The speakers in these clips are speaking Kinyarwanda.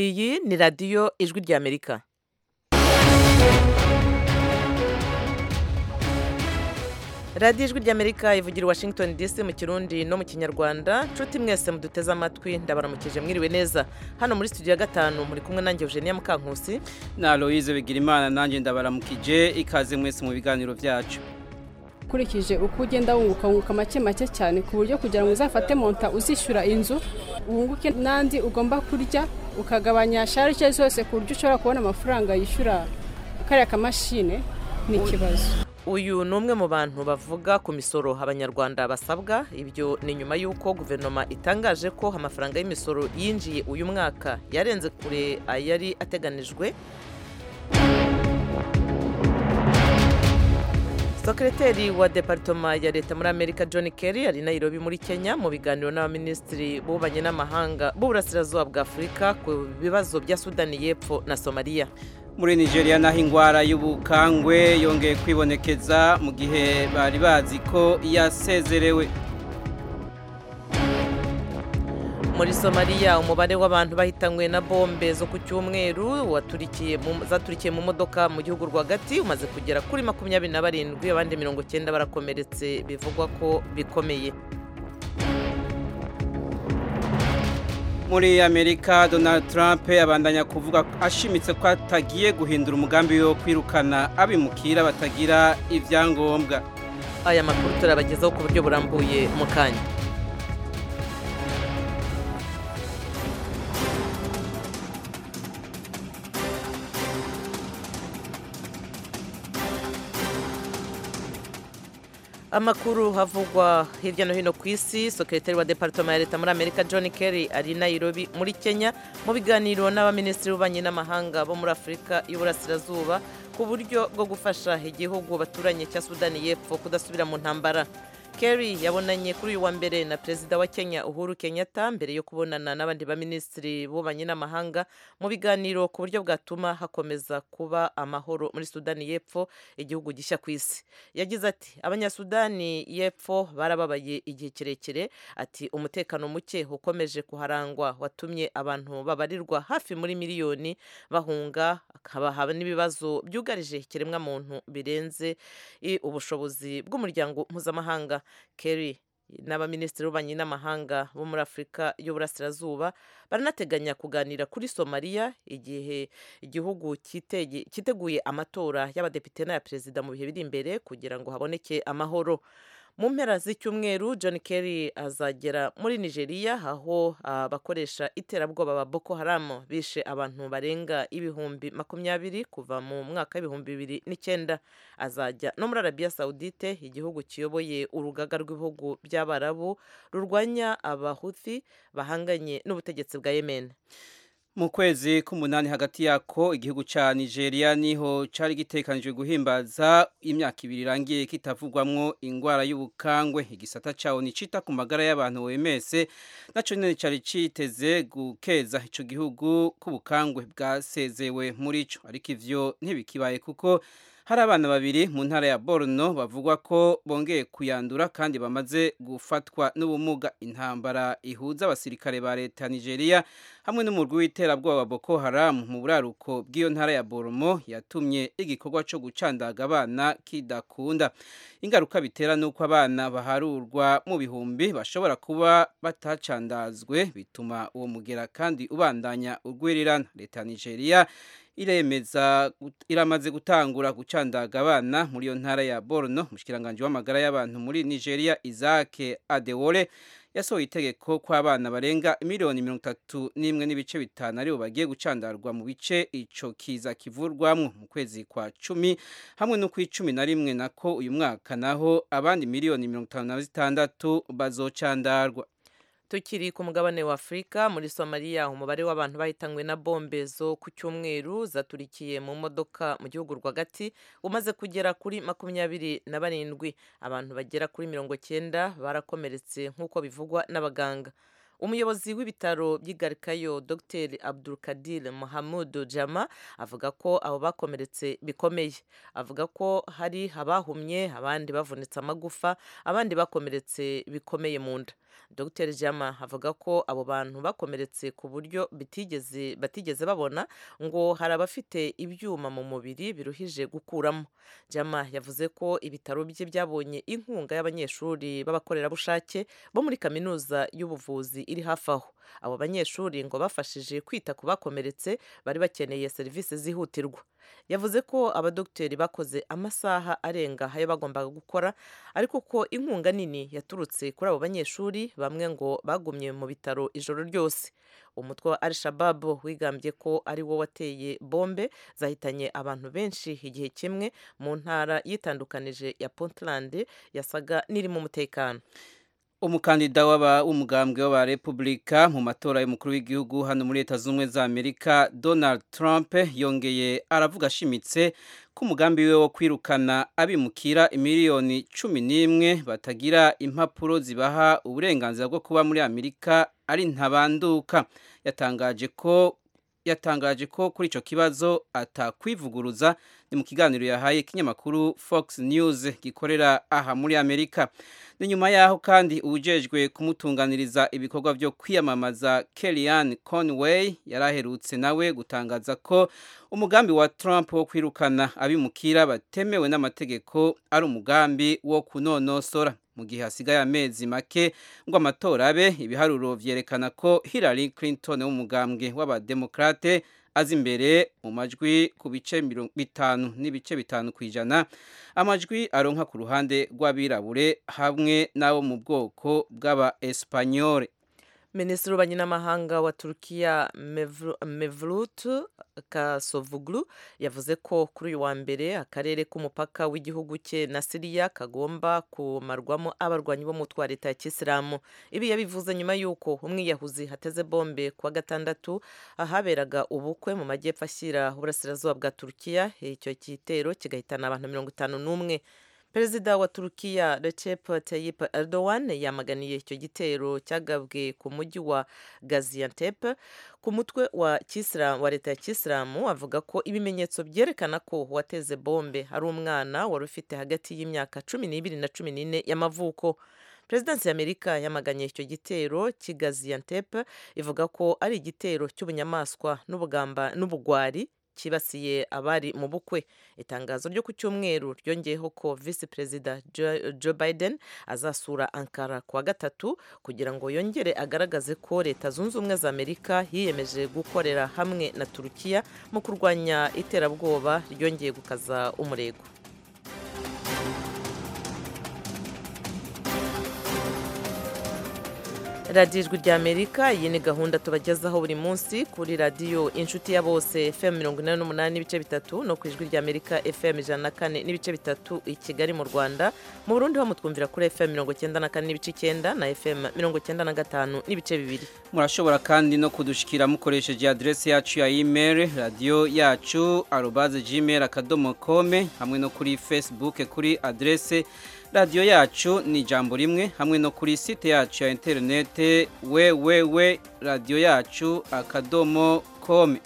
iyi ni radiyo ijwi ry'amerika radiyo ijwi ry'amerika ivugira i washington dc mu kirundi no mu kinyarwanda nshuti mwese muduteze amatwi ndabaramukije mwiriwe neza hano muri studio ya gatanu muri kumwe nanjye eugenia mukankusi na Louise Bigirimana nanjye ndabaramukije ikaze mwese mu biganiro byacu ukurikije uko ugenda wunguka wunguka make make cyane ku buryo kugira ngo uzafate monta uzishyura inzu wunguke n'andi ugomba kurya ukagabanya sharije zose ku buryo ushobora kubona amafaranga yishyura kariya kamashine ni ikibazo uyu ni umwe mu bantu bavuga ku misoro abanyarwanda basabwa ibyo ni nyuma y'uko guverinoma itangaje ko amafaranga y'imisoro yinjiye uyu mwaka yarenze kure ayari ateganijwe Sekreteri wa Departoma ya Leta muri Amerika John Kerry ari i Nairobi muri Kenya mu biganiro n'abaminisitiri b'ububanyi n'amahanga b'uburasirazuba bwa Afurika ku bibazo bya Sudani y'Epfo na Somalia muri Nigeria naho indwara y'ubukangwe yongeye kwibonekeza mu gihe bari bazi ko yasezerewe muri Somalia umubare w'abantu bahitanywe na bombe zo ku cyumweru waturikiye mu- zaturikiye mu modoka mu gihugu rwagati umaze kugera kuri makumyabiri na barindwi abandi mirongo cyenda barakomeretse bivugwa ko bikomeye muri Amerika Donald Trump abandanya kuvuga ashimitse ko atagiye guhindura umugambi wo kwirukana abimukira batagira ibyangombwa aya makuru turabagezaho ku buryo burambuye mu kanya amakuru havugwa hirya no hino ku isi sekretari wa departoma ya leta muri amerika john kerry ari i nairobi muri kenya mu biganiro n'abaminisitiri b'ububanyi n'amahanga bo muri afurika y'uburasirazuba ku buryo bwo gufasha igihugu baturanye cya sudani y'epfo kudasubira mu ntambara kerry yabonanye kuri uyu wa mbere na perezida wa kenya uhuru kenyatta mbere yo kubonana n'abandi baminisitiri b'ububanyi n'amahanga mu biganiro ku buryo bwatuma hakomeza kuba amahoro muri sudani y'epfo igihugu gishya ku isi yagize ati abanyasudani y'epfo barababaye igihe kirekire ati umutekano muke ukomeje kuharangwa watumye abantu babarirwa hafi muri miliyoni bahunga hakaba haba n'ibibazo byugarije ikiremwamuntu birenze i- ubushobozi bw'umuryango mpuzamahanga kerry n'abaminisitiri b'ububanyi n'amahanga bo muri afurika y'uburasirazuba baranateganya kuganira kuri somaliya igihe igihugu cyitege- cyiteguye amatora y'abadepite n'aya perezida mu bihe biri imbere kugira ngo haboneke amahoro mu mpera z'icyumweru john kerry azagera muri nigeria aho abakoresha iterabwoba ba boko haram bishe abantu barenga ibihumbi makumyabiri kuva mu mwaka w'ibihumbi bibiri n'icyenda azajya no muri arabiya sawudite igihugu kiyoboye urugaga rw'ibihugu by'abarabu rurwanya abahuthi bahanganye n'ubutegetsi bwa yemen mu kwezi k'umunani hagati yako igihugu cya nigeria niho cyari gitekanijwe guhimbaza imyaka ibiri irangiye kitavugwamwo indwara y'ubukangwe igisata cyawo nicita ku magara y'abantu wemese nacyo nyine cyari cyiteze gukeza icyo gihugu k'ubukangwe bwasezewe muri cyo ariko ivyo ntibikibaye kuko hari abana babiri mu ntara ya borno bavugwa ko bongeye kuyandura kandi bamaze gufatwa n'ubumuga intambara ihuza abasirikare ba leta ya nigeria hamwe n'umurwi w'iterabwoba boko haramu mu buraruko bw'iyo ntara ya boromo yatumye igikorwa cyo gucandaga abana kidakunda ingaruka bitera ni uko abana baharurwa mu bihumbi bashobora kuba batacandazwe bituma uwo mugera kandi ubandanya urwirirana leta ya nigeria iremeza iramaze gutangura gucandaga abana muri iyo ntara ya Borno umushikiranganje w'amagara y'abantu muri Nigeria Isaac Adewole yasohoye itegeko ko abana barenga miliyoni mirongo itatu n'imwe n'ibice bitanu aribo bagiye gucandarwa mu bice ico kiza kivurwamwo mu kwezi kwa cumi hamwe no ku icumi na rimwe nako uyu mwaka naho abandi miliyoni mirongo itanu na zitandatu bazocandarwa tukiri ku mugabane wa afurika muri somaliya umubare w'abantu bahitanywe na bombe zo ku cyumweru zaturikiye mu modoka mu gihugu rwagati umaze kugera kuri makumyabiri na barindwi abantu bagera kuri mirongo cyenda barakomeretse nk'uko bivugwa n'abaganga umuyobozi w'ibitaro by'igarikayo dr abdulkadir mohamud jama avuga ko abo bakomeretse bikomeye avuga ko hari abahumye abandi bavunitse amagufa abandi bakomeretse bikomeye mu nda Dr jama avuga ko abo bantu bakomeretse ku buryo bitigeze batigeze babona ngo hari abafite ibyuma mu mubiri biruhije gukuramo jama yavuze ko ibitaro bye byabonye inkunga y'abanyeshuri b'abakorerabushake bo muri kaminuza y'ubuvuzi iri hafi aho abo banyeshuri ngo bafashije kwita ku bakomeretse bari bakeneye serivisi zihutirwa yavuze ko abadogiteri bakoze amasaha arenga ayo bagombaga gukora ariko ko inkunga nini yaturutse kuri abo banyeshuri bamwe ngo bagumye mu bitaro ijoro ryose umutwe wa al-shabab wigambye ko ari wo wateye bombe zahitanye abantu benshi igihe kimwe mu ntara yitandukanije ya puntland yasaga n'irimo umutekano umukandida w'umugambwe w'abarepubulika mu matora y'umukuru w'igihugu hano muri leta z'ubumwe za amerika donald trump yongeye aravuga ashimitse ko umugambi we wo kwirukana abimukira miliyoni cumi n'imwe batagira impapuro zibaha uburenganzira bwo kuba muri amerika ari ntabanduka yatangaje ko yatangaje ko kuri icyo kibazo atakwivuguruza ni mu kiganiro yahaye ikinyamakuru fox news gikorera aha muri amerika ni nyuma yaho kandi uwujejwe kumutunganiriza ibikorwa byo kwiyamamaza kellyanne conway yari aherutse nawe gutangaza ko umugambi wa trump wo kwirukana abimukira batemewe n'amategeko ari umugambi wo kunonosora mu gihe hasigaye amezi make ngo amatora abe ibiharuro byerekana ko Hillary Clinton w'umugambwe w'abademokrate azi imbere mu majwi ku bice bitanu n'ibice bitanu ku ijana amajwi aronka ku ruhande rw'abirabure hamwe n'abo mu bwoko bw'aba Espanyole minisitiri w'ububanyi n'amahanga wa turukiya mevlut kasovuglu yavuze ko kuri uyu wa mbere akarere k'umupaka w'igihugu cye na siriya kagomba kumarwamo abarwanyi b'umutwe wa leta ya kisilamu ibi yabivuze nyuma y'uko umwiyahuzi hateze bombe kuwa gatandatu ahaberaga ubukwe mu majyepfo ashyira uburasirazuba bwa turukiya icyo gitero kigahitana abantu mirongo itanu n'umwe perezida wa turukiya recep tayyip erdogan yamaganiye icyo gitero cyagabwe ku mujyi wa gaziantep ku mutwe wa kisilamu wa leta ya kisilamu avuga ko ibimenyetso byerekana ko uwateze bombe ari umwana wari ufite hagati y'imyaka cumi n'ibiri na cumi n'ine y'amavuko perezidansi y'amerika yamaganye icyo gitero cy'gaziantep ivuga ko ari igitero cy'ubunyamaswa n'ubugamba n'ubugwari cyibasiye abari mu bukwe itangazo ryo ku cyumweru ryongeyeho ko visi perezida joe biden azasura ankara kuwa gatatu kugira ngo yongere agaragaze ko leta zunze ubumwe za amerika yiyemeje gukorera hamwe na turukiya mu kurwanya iterabwoba ryongeye gukaza umurego radiyo ijwi ry'amerika iyi ni gahunda tubagezaho buri munsi kuri radiyo inshuti ya bose fm mirongo inani n'umunani n'ibice bitatu no ku ijwi ry'amerika fm ijana na kane n'ibice bitatu i kigali mu rwanda mu burundi bamutwumvira kuri fm mirongo icyenda na kane n'ibice icyenda na fm mirongo icyenda na gatanu n'ibice bibiri murashobora kandi no kudushikira mukoresheje aderesi yacu ya imeri radiyo yacu arubaze gmail akadomo kome hamwe no kuri facebook kuri aderesi radiyo yacu ni ijambo rimwe hamwe no kuri site yacu ya interinete wewewe radiyo yacu akadomo kome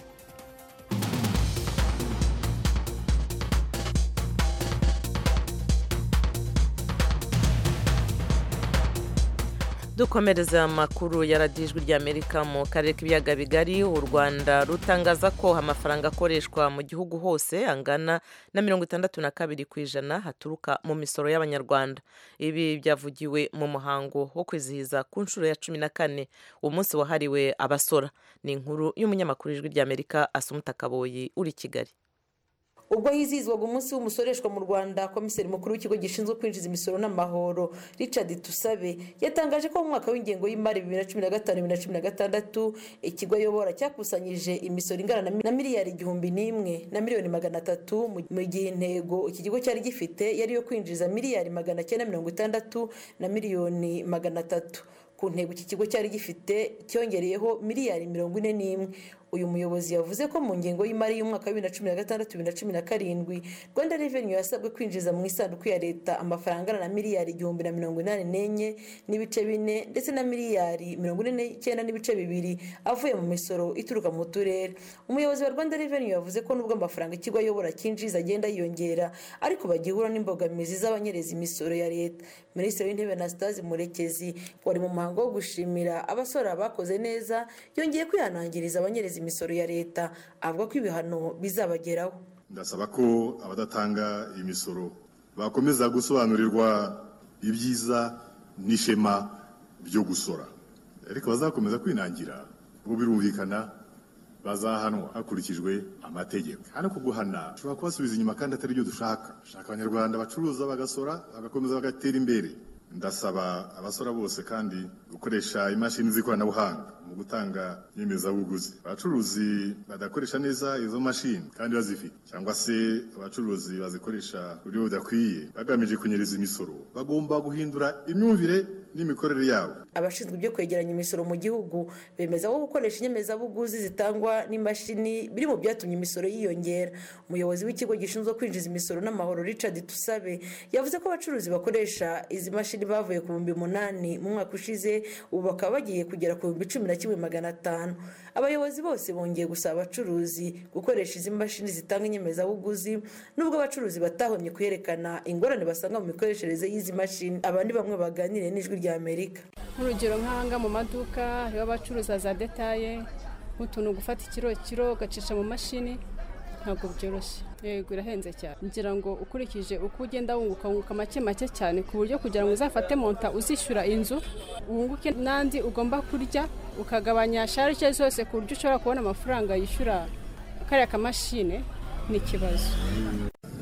dukomereza amakuru ya radiyo ijwi ry'amerika mu karere k'ibiyaga bigari u rwanda rutangaza ko amafaranga akoreshwa mu gihugu hose angana na mirongo itandatu na kabiri ku ijana haturuka mu misoro y'abanyarwanda ibi byavugiwe mu muhango wo kwizihiza ku nshuro ya cumi na kane umunsi wahariwe abasora ni inkuru y'umunyamakuru ijwi ry'amerika asumuta kaboyi uri kigali ubwo hizihizwaga umunsi w'umusoreshwa mu rwanda komiseri mukuru w'ikigo gishinzwe kwinjiza imisoro n'amahoro richard tusabe yatangaje ko mu mwaka w'ingengo y'imari bibiri na cumi na gatanu bibiri na cumi na gatandatu ikigo ayobora cyakusanyije imisoro ingana na miliyari igihumbi n'imwe na miliyoni magana atatu mu gihe intego iki kigo cyari gifite yari yo kwinjiza miliyari magana cyenda mirongo itandatu na miliyoni magana atatu ku ntego iki kigo cyari gifite cyongereyeho miliyari mirongo ine n'imwe uyu muyobozi yavuze ko mu ngengo y'imari y'umwaka wa bibiri na cumi na gatandatu bibiri na cumi na karindwi rwanda reveni yasabwe kwinjiza mu isanduku ya leta amafaranga angana na miliyari igihumbi na mirongo inani n'enye n'ibice bine ndetse na miliyari mirongo ine n'icyenda n'ibice bibiri avuye mu misoro ituruka mu turere umuyobozi wa rwanda reveni yavuze ko nubwo amafaranga ikigo ayobora cyinjiza agenda yiyongera ariko bagihura n'imbogamizi z'abanyereza imisoro ya leta minisitiri w'intebe anastase murekezi wari mu muhango wo gushimira abasora bakoze neza yongeye kwihanangiriza abanyereza imisoro ya leta avuga ko ibihano bizabageraho ndasaba ko abadatanga imisoro bakomeza gusobanurirwa ibyiza n'ishema byo gusora ariko bazakomeza kwinangira ubwo birumvikana bazahanwa hakurikijwe amategeko hano ku guhana ushobora kubasubiza inyuma kandi atari byo dushaka dushaka abanyarwanda bacuruza bagasora bagakomeza bagatera imbere ndasaba abasora bose kandi gukoresha imashini z'ikoranabuhanga mu gutanga inyemezabuguzi abacuruzi badakoresha neza izo mashini kandi bazifite cyangwa se abacuruzi bazikoresha ku buryo budakwiye bagamije kunyereza imisoro bagomba guhindura imyumvire n'imikorere yabo abashinzwe ibyo kwegeranya imisoro mu gihugu bemeza ko gukoresha inyemezabuguzi zitangwa n'imashini biri mu byatumye imisoro yiyongera umuyobozi w'ikigo gishinzwe kwinjiza imisoro n'amahoro richard tusabe yavuze ko abacuruzi bakoresha izi mashini bavuye ku bihumbi umunani mu mwaka ushize ubu bakaba bagiye kugera ku bihumbi cumi na kimwe magana atanu abayobozi bose bongeye gusaba abacuruzi gukoresha izi mashini zitanga inyemezabuguzi nubwo abacuruzi batahomye kuyerekana ingorane basanga mu mikoreshereze y'izi mashini abandi bamwe baganire n'ijwi rya amerika nk'urugero nk'ahanga mu maduka hariho abacuruza za detaye nk'utuntu gufata ikiro kiro ugacisha mu mashini ntabwo byoroshye yego irahenze cyane ngira ngo ukurikije uko ugenda wunguka wunguka make make cyane ku buryo kugira ngo uzafate monta uzishyura inzu wunguke n'andi ugomba kurya ukagabanya sharije zose ku buryo ushobora kubona amafaranga yishyura kariya kamashine ni ikibazo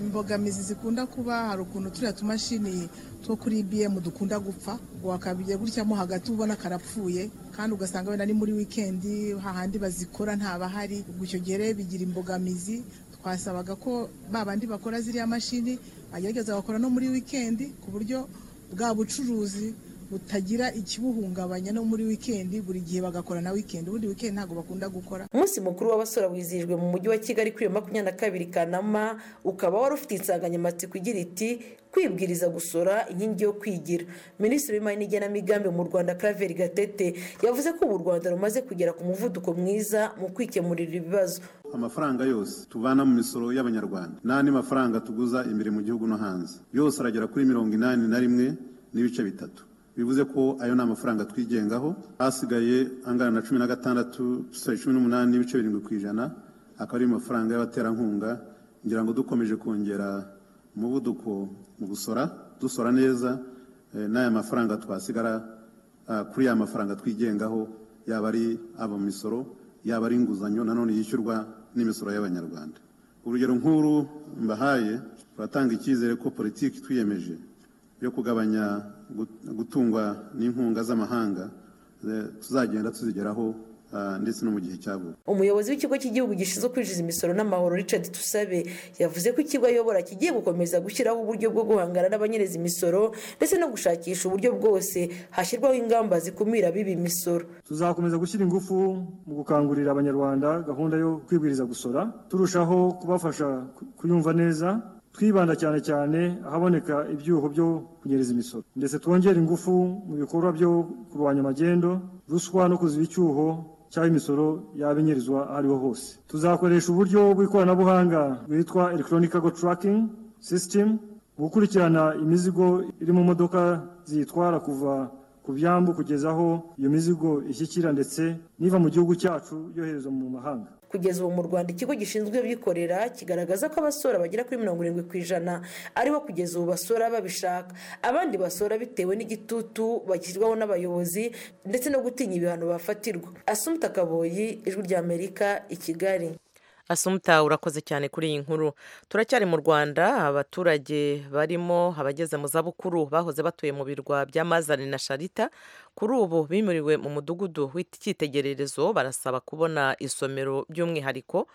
imbogamizi zikunda kuba hari ukuntu turiya tumashini two kuri ibm dukunda gupfa wakabiye gutyamo hagati ubona karapfuye kandi ugasanga wenda ni muri wikendi hahandi bazikora ntabahari gutyo gihe rero bigira imbogamizi twasabaga ko babandi bakora ziriya mashini bagerageza bakora no muri wikendi ku buryo bwa bucuruzi butagira ikibuhungabanya no muri wikendi buri gihe bagakora na wikendi ubundi wikendi ntabwo bakunda gukora umunsi mukuru w'abasora wizihijwe mu mujyi wa kigali kuri iyo makumyabiri na kabiri kanama ukaba wari ufite insanganyamatsiko igira iti kwibwiriza gusora inkingi yo kwigira minisitiri w'imari n'igenamigambi mu rwanda karaveri gatete yavuze ko ubu rwanda rumaze kugera ku muvuduko mwiza mu kwikemurira ibibazo amafaranga yose tuvana mu misoro y'abanyarwanda n'andi mafaranga tuguza imbere mu gihugu no hanze yose aragera kuri mirongo inani na rimwe n'ibice bitatu bivuze ko ayo ni amafaranga twigengaho hasigaye angana na cumi na gatandatu cumi n'umunani n'ibice birindwi ku ijana akaba ari amafaranga y'abaterankunga ngira ngo dukomeje kongera umuvuduko mu gusora dusora neza n'aya mafaranga twasigara kuri ya mafaranga twigengaho yaba ari aba misoro yaba ari inguzanyo nanone yishyurwa n'imisoro y'abanyarwanda urugero nk'uru mbahaye turatanga icyizere ko politiki twiyemeje yo kugabanya gutungwa n'inkunga z'amahanga tuzagenda tuzigeraho ndetse no mu gihe cya vuba umuyobozi w'ikigo cy'igihugu gishinzwe kwinjiza imisoro n'amahoro richard tusabe yavuze ko ikigo ayobora kigiye gukomeza gushyiraho uburyo bwo guhangana n'abanyereza imisoro ndetse no gushakisha uburyo bwose hashyirwaho ingamba zikumira bibi imisoro tuzakomeza gushyira ingufu mu gukangurira abanyarwanda gahunda yo kwibwiriza gusora turushaho kubafasha kuyumva neza twibanda cyane cyane ahaboneka ibyuho byo kunyereza imisoro ndetse twongera ingufu mu bikorwa byo kurwanya amagendo ruswa no kuziba icyuho cyangwa imisoro yaba inyerizwa aho ariho hose tuzakoresha uburyo bw'ikoranabuhanga bwitwa electronic cargo tracking system mu gukurikirana imizigo iri mu modoka ziyitwara kuva ku byambu kugeza aho iyo mizigo ishyikira ndetse n'iva mu gihugu cyacu yoherezwa mu mahanga kugeza ubu mu rwanda ikigo gishinzwe abikorera kigaragaza ko abasora bagera kuri mirongo irindwi ku ijana aribo kugeza ubu basora babishaka abandi basora bitewe n'igitutu bashyirwaho n'abayobozi ndetse no gutinya ibihano bafatirwa asumuta kaboyi ijwi rya amerika i kigali asumuta urakoze cyane kuri iyi nkuru turacyari mu rwanda abaturage barimo abageze mu zabukuru bahoze batuye mu birwa bya mazari na sharita kuri ubu bimuriwe mu mudugudu w'icyitegererezo barasaba kubona isomero by'umwihariko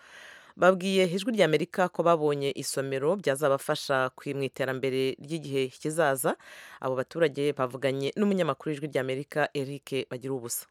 babwiye ijwi ry'amerika ko babonye isomero byazabafasha mu iterambere ry'igihe kizaza abo baturage bavuganye n'umunyamakuru w'ijwi ry'amerika eric bagira ubusa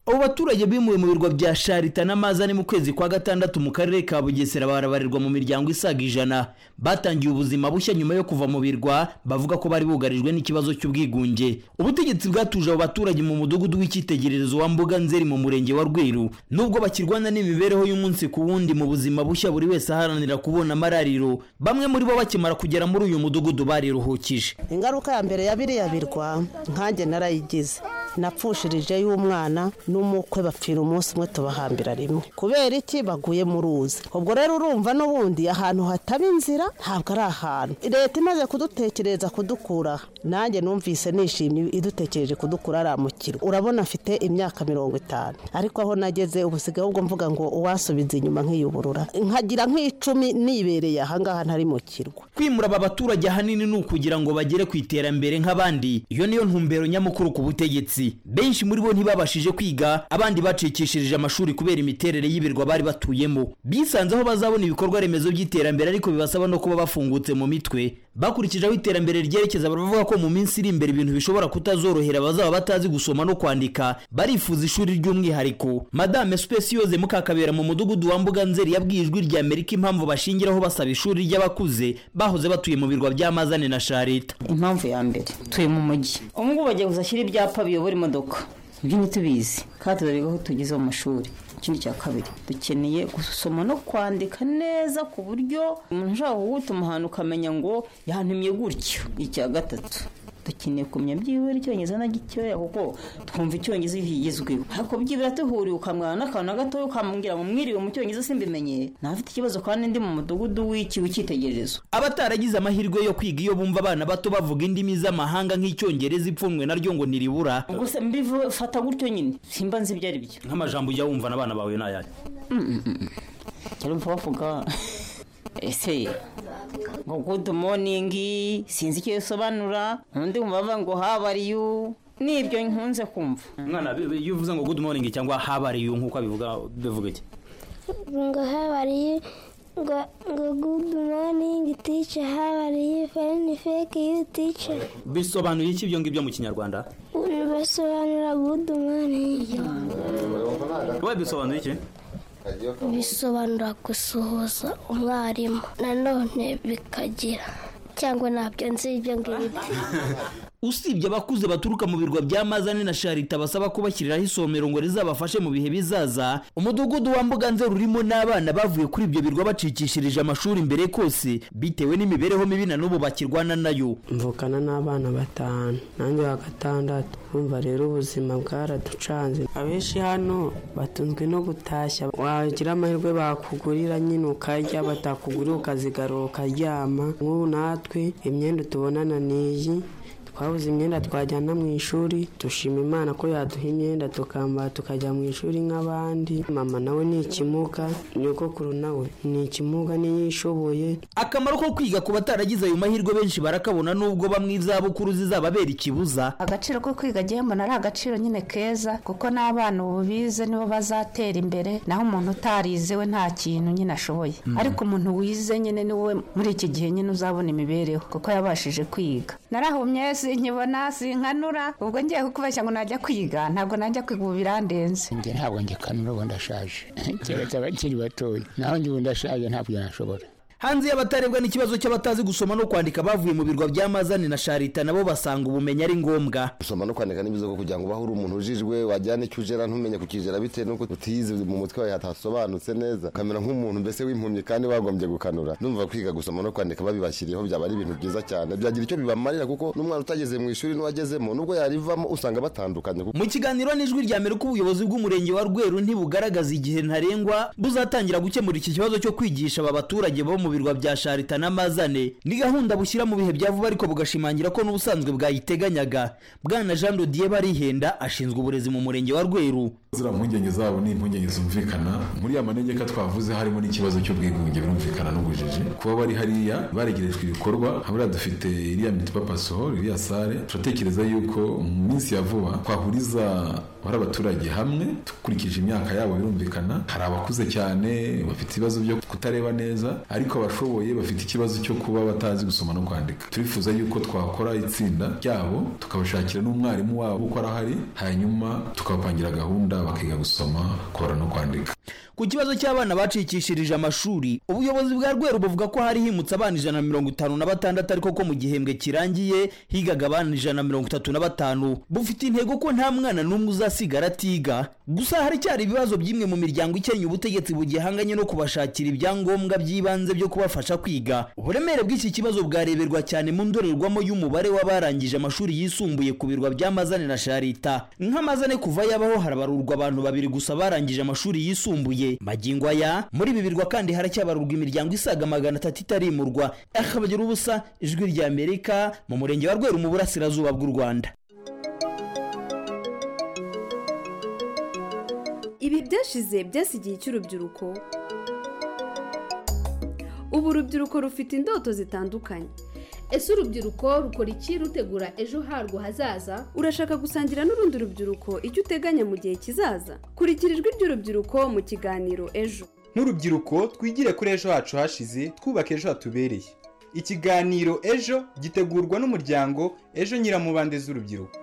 abo baturage bimuwe mu birwa bya sharita n'amazi ari mu kwezi kwa gatandatu mu karere ka bugesera barabarirwa mu miryango isaga ijana batangiye ubuzima bushya nyuma yo kuva mu birwa bavuga ko bari bugarijwe n'ikibazo cy'ubwigunge ubutegetsi bwatuje abo baturage mu mudugudu w'icyitegererezo wa mbuga nzeri mu murenge wa rweru nubwo bakirwana n'imibereho y'umunsi ku wundi mu buzima bushya buri wese aharanira kubona amarariro bamwe muri bo bakimara kugera muri uyu mudugudu bariruhukije ingaruka ya mbere ya biriya birwa nkanjye narayigize napfushirije y'umwana n'umukwe bapfira umunsi umwe tubahambira rimwe kubera iki baguye mu ruzi ubwo rero urumva n'ubundi ahantu hataba inzira ntabwo ari ahantu leta imaze kudutekereza kudukura nanjye numvise nishimye idutekereje kudukura ari amukiro urabona afite imyaka mirongo itanu ariko aho nageze ubusigaye ubwo mvuga ngo uwasubiza inyuma nk'iyuburura nkagira nk'icumi nibereye ahangaha ntari mu kirwa kwimura aba baturage ahanini ni ukugira ngo bagere ku iterambere nk'abandi iyo niyo ntumbero nyamukuru ku butegetsi benshi muri bo ntibabashije kwiga abandi bacikishirije amashuri kubera imiterere y'ibirwa bari batuyemo bisanze aho bazabona ibikorwa remezo by'iterambere ariko bibasaba no kuba bafungutse mu mitwe bakurikije aho iterambere ryerekeza baravuga ko mu minsi iri imbere ibintu bishobora kutazorohera abazaba batazi gusoma no kwandika barifuza ishuri ry'umwihariko madame spesiyoze mukakabera mu mudugudu wa mbuga nzeri yabwiye ijwi rya amerika impamvu bashingiraho basaba ishuri ry'abakuze bahoze batuye mu birwa by'amazane na sharita impamvu ya mbere tuye mu mujyi ubu ngubu bagiye kuzashyira ibyapa biyobora imodoka ibyo ntitubizi kandi turareba aho tugeze mu mashuri ikindi cya kabiri dukeneye gusoma no kwandika neza ku buryo umuntu ushobora kugutuma ahantu ukamenya ngo yahantumye gutyo icya gatatu dukeneye kumenya byibura icyongereza na gitoya kuko twumva icyongereza kigezweho ariko byibura duhuriye ukamwana n'akantu na gatoya ukambwira ngo mwiriwe mu cyongereza simbimenyeye ntafite ikibazo kandi ndi mu mudugudu w'iki w'icyitegererezo abataragize amahirwe yo kwiga iyo bumva abana bato bavuga indimi z'amahanga nk'icyongereza ipfunwe naryo ngo ntiribura ubwo se mbivuye fata gutyo nyine simba nzi ibyo ari byo nk'amajambo ujya wumva n'abana bawe ni ayahe urumva bavuga ese ngo good morning sinzi icyo bisobanura undi mubava ngo how are you nibyo nkunze kumva mwana iyo uvuze ngo good morning cyangwa how are you nk'uko abivuga bivuga iki ngo how are you ngo ngo good morning teacher how are you very fake you teacher bisobanuye iki ibyo ngibyo mu kinyarwanda basobanura good morning wowe bisobanuye iki bisobanura gusuhuza umwarimu nanone bikagira cyangwa ntabyo nzi ibyo ngibyo usibye abakuze baturuka mu birwa bya mazane na sharita basaba kubashyiriraho isomero ngo rizabafashe mu bihe bizaza umudugudu wa mbuga nzero urimo n'abana bavuye kuri ibyo birwa bacikishirije amashuri imbere kose bitewe n'imibereho mibi na n'ubu bakirwana nayo mvukana n'abana batanu nanjye wa gatandatu bumva rero ubuzima bwaraducanze abenshi hano batunzwe no gutashya wagira amahirwe bakugurira nyine ukarya batakugurira ukazigarura ukaryama nk'ubu natwe imyenda tubonana n'iyi twabuze imyenda twajyana mu ishuri dushima imana ko yaduha imyenda tukambara tukajya mu ishuri nk'abandi mama nawe ni ikimuga nyogokuru nawe ni ikimuga n'iyishoboye akamaro ko kwiga ku bataragize ayo mahirwe benshi barakabona nubwo bamwe izabukuru zizababera ikibuza agaciro ko kwiga agiye mbona ari agaciro nyine keza kuko n'abana ubu bize nibo bazatera imbere naho umuntu utarize we nta kintu nyine ashoboye ariko umuntu wize nyine niwe muri iki gihe nyine uzabona imibereho kuko yabashije kwiga narahumye nkibona sinkanura ubwo ngiye kukubeshya ngo najya kwiga ntabwo najya kwiga ubu birandenze njye ntabwo ngikanura ubu ndashaje keretse abakiri batoya naho njye ubu ndashaje ntabwo nashobora hanze y'abatarebwa n'ikibazo cy'abatazi gusoma no kwandika bavuye mu birwa by'amazani na sharita nabo basanga ubumenyi ari ngombwa gusoma no kwandika ni byiza kugira ngo ubahe uri umuntu ujijwe wajyana icyo ugera ntumenye kukigera bitewe n'uko utize mu mutwe wawe hatasobanutse neza ukamera nk'umuntu mbese w'impumyi kandi wagombye gukanura numva kwiga gusoma no kwandika babibashyiriyeho byaba ari ibintu byiza cyane byagira icyo bibamarira kuko n'umwana utageze mu ishuri n'uwagezemo nubwo yarivamo usanga batandukanye mu kiganiro n'ijwi rya mbere ubuyobozi bw'umurenge wa rweru ntibugaragaza igihe ntarengwa buzatangira gukemura iki kibazo cyo kwigisha aba baturage bo mu birwa bya sharita n'amazane ni gahunda bushyira mu bihe bya vuba ariko bugashimangira ko n'ubusanzwe bwayiteganyaga bwana jean dodiye barihenda ashinzwe uburezi mu murenge wa rweru ziriya mpungenge zabo ni impungenge zumvikana muri ya manegeka twavuze harimo n'ikibazo cy'ubwigunge birumvikana n'ubujiji kuba bari hariya baregerejwe ibikorwa habura dufite iriya mitipapasoho iriya sare turatekereza yuko mu minsi ya vuba twahuriza bari abaturage hamwe dukurikije imyaka yabo birumvikana hari abakuze cyane bafite ibibazo byo kutareba neza ariko abashoboye bafite ikibazo cyo kuba batazi gusoma no kwandika turifuza yuko twakora itsinda ryabo tukabashakira n'umwarimu wabo uko arahari hanyuma tukabapangira gahunda bakiga gusoma kubara no kwandika ku kibazo cy'abana bacikishirije amashuri ubuyobozi bwa rweru buvuga ko hari himutse abana ijana na mirongo itanu na batandatu ariko ko mu gihembwe kirangiye higaga abana ijana na mirongo itatu na batanu bufite intego ko nta mwana n'umwe uzasigara atiga gusa haracyari ibibazo by'imwe mu miryango ikennye ubutegetsi bugihanganye no kubashakira ibyangombwa by'ibanze byo kubafasha kwiga uburemere bw'iki kibazo bwareberwa cyane mu ndorerwamo y'umubare w'abarangije amashuri yisumbuye ku birwa bya mazane na sharita nk'amazane kuva yabaho harabarurwa abantu babiri gusa barangije amashuri yisumbuye magingo aya muri ibi birwa kandi haracyabarurwa imiryango isaga magana atatu itarimurwa akabagira ubusa ijwi rya amerika mu murenge wa rweru mu burasirazuba bw'u rwanda ibi byashize byasigiye igihe cy'urubyiruko ubu urubyiruko rufite indoto zitandukanye ese urubyiruko rukora iki rutegura ejo harwo hazaza urashaka gusangira n'urundi rubyiruko icyo uteganya mu gihe kizaza kurikira ijwi ry'urubyiruko mu kiganiro ejo nk'urubyiruko twigire kuri ejo hacu hashize twubaka ejo hatubereye ikiganiro ejo gitegurwa n'umuryango ejo nyiramubande z'urubyiruko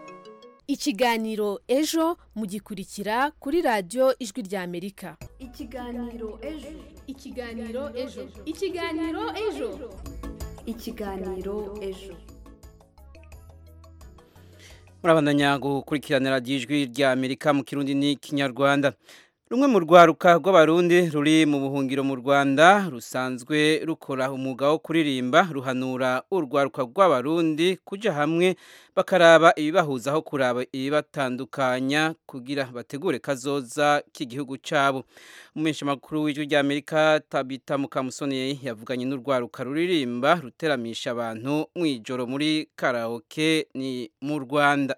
ikiganiro ejo mugikurikira kuri radiyo ijwi rya amerika ikiganiro ejo ikiganiro ejo ikiganiro ejo ikiganiro ejo murabandanya gukurikiranira ijwi rya amerika mu kirundi n'ikinyarwanda rumwe mu rwaruka rw'abarundi ruri mu buhungiro mu rwanda rusanzwe rukora umwuga wo kuririmba ruhanura urwaruka rw'abarundi kujya hamwe bakaraba ibibahuza aho kuraba ibibatandukanya kugira bategure kazoza k'igihugu cyabo umumenyeshamakuru w'ijwi rya amerika tabita mukamusoni yavuganye n'urwaruka ruririmba ruteramisha abantu mu ijoro muri karawoke ni mu rwanda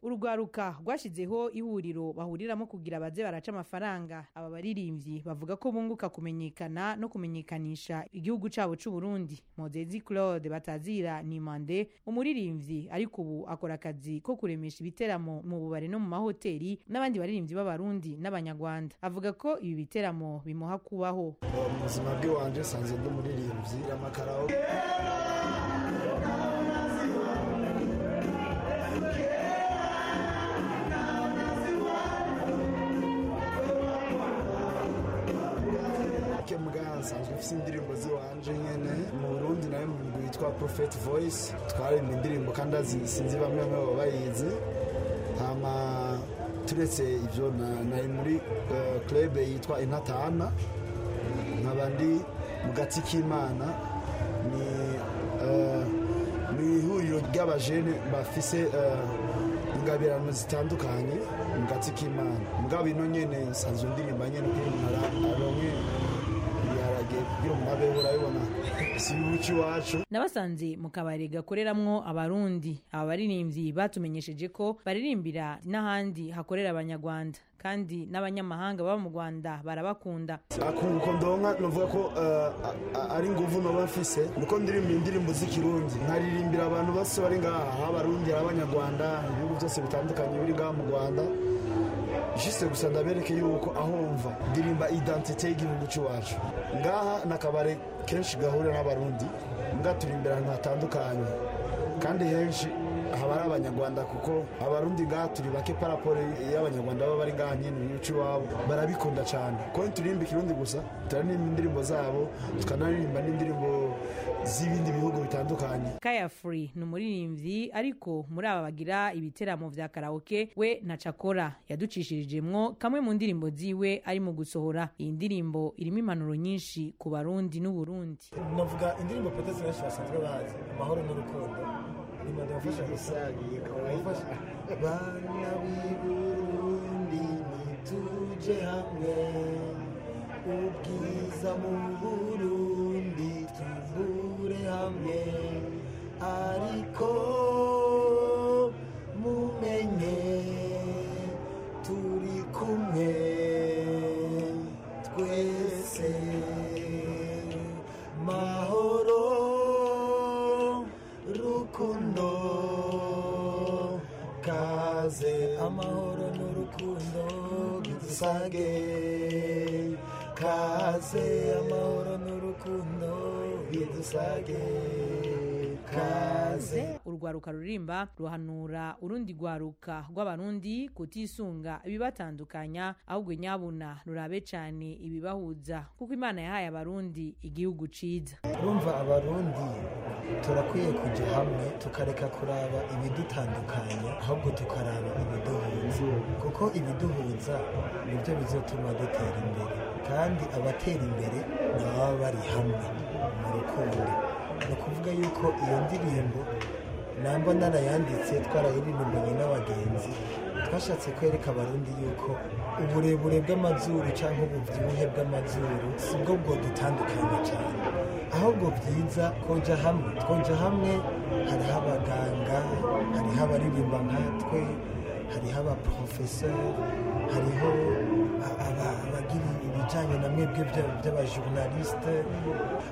urwaruka rwashyizeho ihuriro bahuriramo kugira baze baraca amafaranga aba baririmbyi bavuga ko bunguka kumenyekana no kumenyekanisha igihugu cyabo cy'u Burundi Mozezi Claude Batazira Nimande umuririmbyi ariko ubu akora akazi ko kuremesha ibiteramo mu bubare no mu mahoteli n'abandi baririmbyi b'abarundi n'abanyarwanda avuga ko ibi biteramo bimuha kubaho mu buzima bw'iwanje nsanzwe ndi umuririmbyi amakarawo nsanzwe mfite indirimbo z'iwanje nyine mu burundi nawe mu mugwi witwa prophet voice twaremba indirimbo kandi sinzi bamwe bamwe baba bayizi hama turetse ibyo nari muri club yitwa intatana nkaba ndi mu gati k'imana ni ni ihuriro ry'abajene bafise ingabirano zitandukanye mu gati k'imana mugabo ino nyine nsanzwe ndirimba nyine kugira umuntu aronke nabasanze mu kabari gakoreramwo abarundi aba baririmbyi batumenyesheje ko baririmbira n'ahandi hakorera abanyarwanda kandi n'abanyamahanga baba mu rwanda barabakunda akunguko ndonka navuga ko ari ingufu naba mfise nuko ndirimbira indirimbo z'ikirundi nkaririmbira abantu bose bari ngaha abarundi abanyarwanda ibihugu byose bitandukanye biri ngaha mu rwanda jisite gusa ndabereke yuko aho mva ndirimba identite y'igihugu cy'iwacu ngaha ni akabari kenshi gahurira n'abarundi mbwa turimbira ahantu hatandukanye kandi henshi haba ari abanyarwanda kuko abarundi ngaha turi bake paraporo y'abanyarwanda baba bari ngaha nyine mu gihugu iwabo barabikunda cyane kuko ntiturimba ikirundi gusa turanirimba indirimbo zabo tukanaririmba n'indirimbo z'ibindi bihugu bitandukanye kaya furi ni umuririmbyi ariko muri aba bagira ibiteramo vya karaoke we na cakora yaducishirijemwo kamwe mu ndirimbo ziwe ari mu gusohora iyi ndirimbo irimo impanuro nyinshi ku barundi n'uburundi navuga indirimbo potesi benshi basanzwe bazi amahoro n'urukundo nimba ndabafasha gusangiye kawayifasha bana b'i burundi nituje hamwe ubwiza mu burundi tuvure hamwe ariko mumenye turi kumwe twese dusage kaze amahoro n'urukundo bidusage kaze urwaruka rurimba ruhanura urundi rwaruka rw'abarundi kutisunga ibibatandukanya ahubwo nyabuna rurabe cyane ibibahuza kuko imana yahaye abarundi igihugu ciza urumva abarundi turakwiye kujya hamwe tukareka kuraba ibidutandukanya ahubwo tukaraba ibiduhuza kuko ibiduhuza nibyo bizatuma dutera imbere kandi abatera imbere ni ababa bari hamwe mu rukundo ni ukuvuga yuko iyo ndirimbo namba narayanditse twarayiririmbanye n'abagenzi twashatse kwereka abarundi yuko uburebure bw'amazuru cyangwa ububyibuhe bw'amazuru si bwo bwodutandukanya cyane ahubwo byiza koja hamwe twonja hamwe hariho abaganga hariho abaririmba nkatwe hariho abaporofeseri hariho a- aba- abagira ibijyanye na mwebwe bya- by'abajurnalisite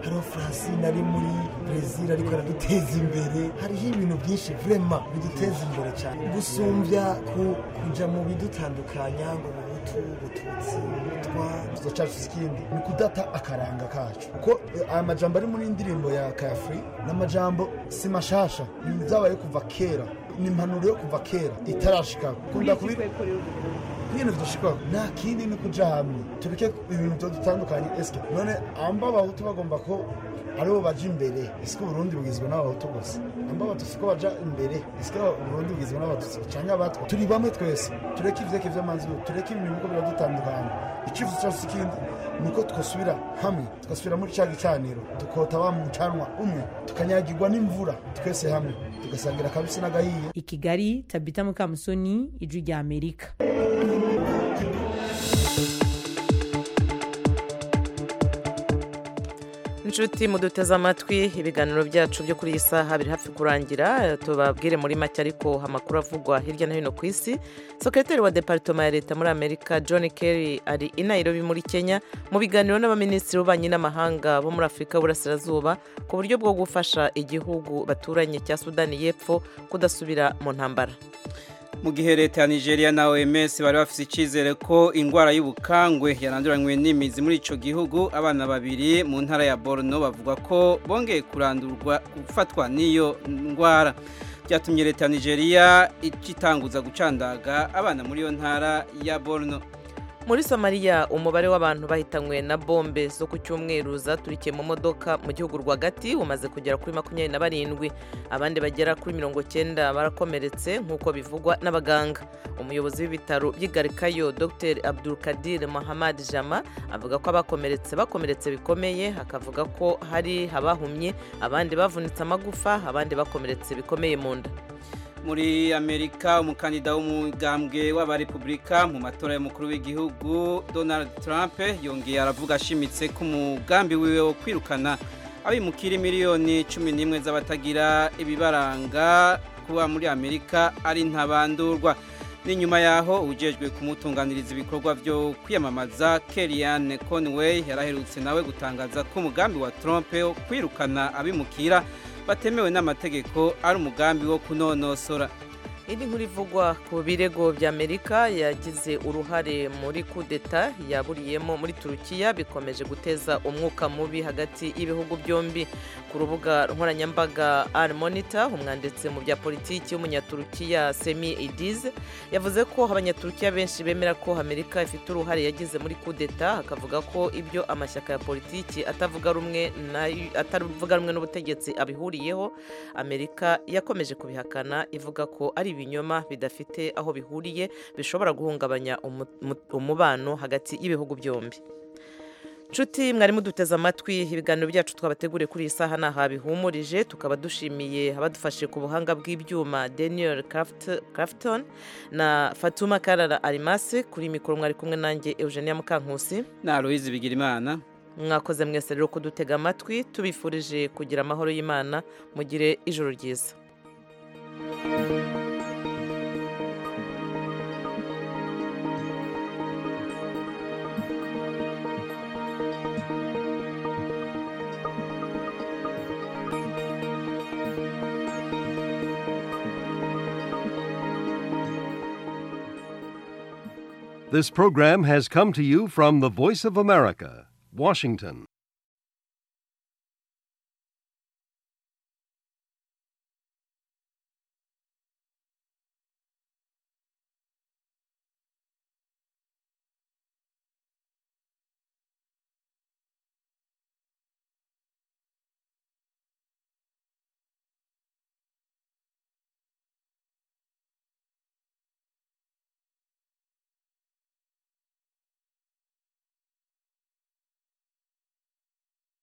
hariho francine ari muri brezil ariko araduteza imbere hariho ibintu byinshi vrema biduteza imbere cyane gusumbya ku- kujya mu bidutandukanya ngo ubutu ubututsi ubutwa ikibazo cyacu si ikindi ni ukudata akaranga kacu kuko eh, aya majambo ari muri indirimbo ya kayafuri ni amajambo si mashasha ni byabaye kuva kera ni impanuro yo kuva kera itarashika kunda kubi ibintu bidashikwa nta kindi ni ukuja hamwe tureke ibintu byo dutandukanye eske none amba abahutu bagomba ko aribo baja imbere eske uburundi bugizwe n'abahutu gusa amba abatutsi ko baja imbere eske uburundi bugizwe n'abatutsi canke abatwa turi bamwe twese tureke ivyeke vy'amanzuro tureke ibintu ko biradutandukanye ikibazo cyose ikindi ni uko twasubira hamwe tugasubira muri cya gicaniro tukota wa mucanwa umwe tukanyagirwa n'imvura twese hamwe tugasangira akabisi n'agahiye i kigali tabita mukamusoni ijwi rya amerika inshuti muduteze amatwi ibiganiro byacu byo kuri iyi saha biri hafi kurangira tubabwire muri make ariko amakuru avugwa hirya no hino ku isi sekreteri wa deparitoma ya leta muri amerika john kerry ari i nairobi muri kenya mu biganiro n'abaminisitiri b'ububanyi n'amahanga bo muri afurika y'uburasirazuba ku buryo bwo gufasha igihugu baturanye cya sudani y'epfo kudasubira mu ntambara mu gihe leta ya nigeria na oms bari bafite icyizere ko indwara y'ubukangwe yaranduranywe n'imizi muri icyo gihugu abana babiri mu ntara ya borno bavuga ko bongeye kurandurwa gufatwa n'iyo ndwara byatumye leta ya nigeria itanguza gucandaga abana muri iyo ntara ya borno muri somaliya umubare w'abantu bahitanywe na bombe zo ku cyumweru zaturikiye mu modoka mu gihugu rwagati umaze kugera kuri makumyabiri na barindwi abandi bagera kuri mirongo cyenda barakomeretse nk'uko bivugwa n'abaganga umuyobozi w'ibitaro by'igarikayo dr abdulkadir mahamad jama avuga ko abakomeretse bakomeretse bikomeye akavuga ko hari abahumye abandi bavunitse amagufa abandi bakomeretse bikomeye mu nda muri amerika umukandida w'umugambwe w'abarepublika mu matora y'umukuru w'igihugu donald trump yongeye aravuga ashimitse ko umugambi wiwe wo kwirukana abimukira miliyoni cumi n'imwe z'abatagira ibibaranga kuba muri amerika ari ntabandurwa ni nyuma yaho ujejwe kumutunganiriza ibikorwa byo kwiyamamaza kellyanne conway yaraherutse nawe gutangaza ko umugambi wa trump wo kwirukana abimukira batemewe n'amategeko ari umugambi wo kunonosora indi nkuru ivugwa ku birego bya amerika yagize uruhare muri kudeta yaburiyemo muri turukiya bikomeje guteza umwuka mubi hagati y'ibihugu byombi ku rubuga nkoranyambaga ari monitor umwanditsi mu bya politiki w'umunyaturukiya semi idize yavuze ko abanyaturukiya benshi bemera ko amerika ifite uruhare yagize muri kudeta akavuga ko ibyo amashyaka ya politiki atavuga rumwe na- atavuga rumwe n'ubutegetsi abihuriyeho amerika yakomeje kubihakana ivuga ko ari ibinyoma bidafite aho bihuriye bishobora guhungabanya umu- mu- umubano hagati y'ibihugu byombi nshuti mwarimu duteze amatwi ibiganiro byacu twabateguriye kuri iyi saha ni aha bihumurije tukaba dushimiye abadufashije ku buhanga bw'ibyuma daniel Craft- crafton na fatuma karara arimasi kuri mikoro mwari kumwe nanjye eugenia mukankusi na aloyizi bigirimana mwakoze mwese rero kudutega amatwi tubifurije kugira amahoro y'imana mugire ijoro ryiza This program has come to you from the Voice of America, Washington.